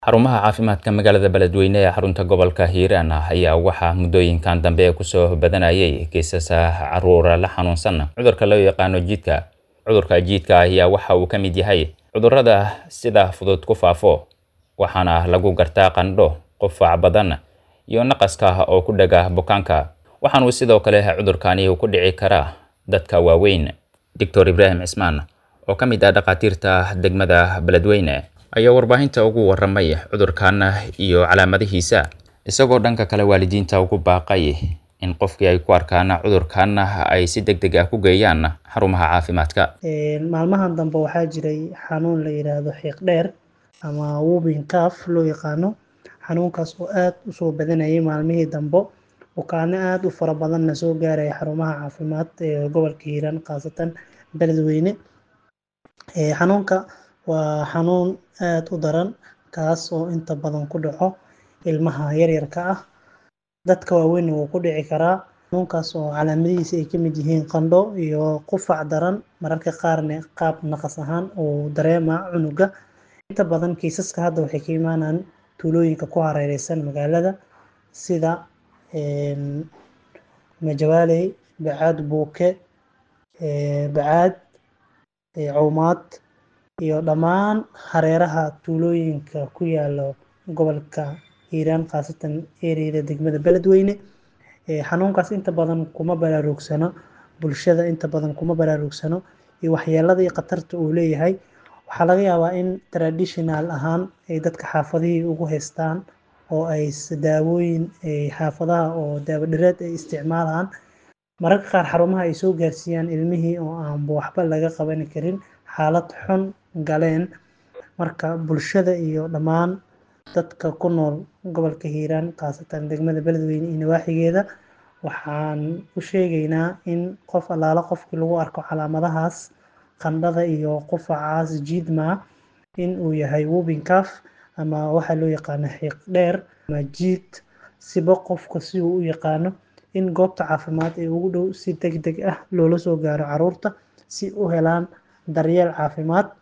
Xarumaha caafimaadka magaalada Beledweyne ee xarunta gobolka Hiiraan ayaa waxaa muddooyinkan dambe kusoo badanayay kiisas carruur la xanuunsan cudurka loo yaqaano jiidka. Cudurka jiidka ayaa waxa uu ka mid yahay cudurrada sida fudud ku faafo, waxaana lagu gartaa qandho, qufac badan, iyo naqaska oo ku dhaga bukaanka. Waxaana uu sidoo kale cudurkani ku dhici karaa dadka waaweyn. Dr. Ibraahim Cismaan, oo ka mid ah dhakhaatiirta degmada Beledweyne, ayaa warbaahinta ugu warramay cudurkan iyo calaamadihiisa, isagoo dhanka kale waalidiinta ugu baaqay in qofkii ay ku arkaan cudurkan ay si degdeg ah ku geeyaan xarumaha caafimaadka. maalmahan dambe waxaa jiray xanuun la yiraahdo xiiq dheer ama whooping cough loo yaqaano xanuunkaas oo aad usoo badanayay maalmihii dambe bukaano aad u fara badanna soo gaaraya xarumaha caafimaad ee gobolka hiiraan khaasatan beledweyne xanuunka waa xanuun aad u daran kaas oo inta badan ku dhaco ilmaha yaryarka ah dadka waaweynna wuu ku dhici karaa xanuunkaas oo calaamadihiisa ay ka mid yihiin qandho iyo qufac daran mararka qaarna qaab naqas ahaan uu dareema cunuga inta badan kiisaska hadda waxay ka imaanaan tuulooyinka ku hareereysan magaalada sida majawaaley bacaad buuke bacaad cawmaad iyo dhammaan hareeraha tuulooyinka ku yaala gobolka hiiraan khaasatan ereyada degmada beledweyne xanuunkaas inta badan kuma baraarugsano bulshada inta badan kuma baraarugsano iyo waxyeelada iyo khatarta uu leeyahay waxaa laga yaabaa in traditional ahaan ay dadka xaafadihii ugu haystaan oo ay daawooyin xaafadaha oo daawo dhireed ay isticmaalaan mararka qaar xarumaha ay soo gaarsiiyaan ilmihii oo aanba waxba laga qaban karin xaalad xun galeen marka bulshada iyo dhammaan dadka ku nool gobolka hiiraan khaasatan degmada beledweyne iyo nawaaxigeeda waxaan u sheegaynaa in qof allaala qofkii lagu arko calaamadahaas qandhada iyo qufacaas jiidma in uu yahay whooping cough ama waxaa loo yaqaano xiiq dheer ama jiid siba qofka si uu u yaqaano in goobta caafimaad ee ugu dhow si deg deg ah loola soo gaaro carruurta si u helaan daryeel caafimaad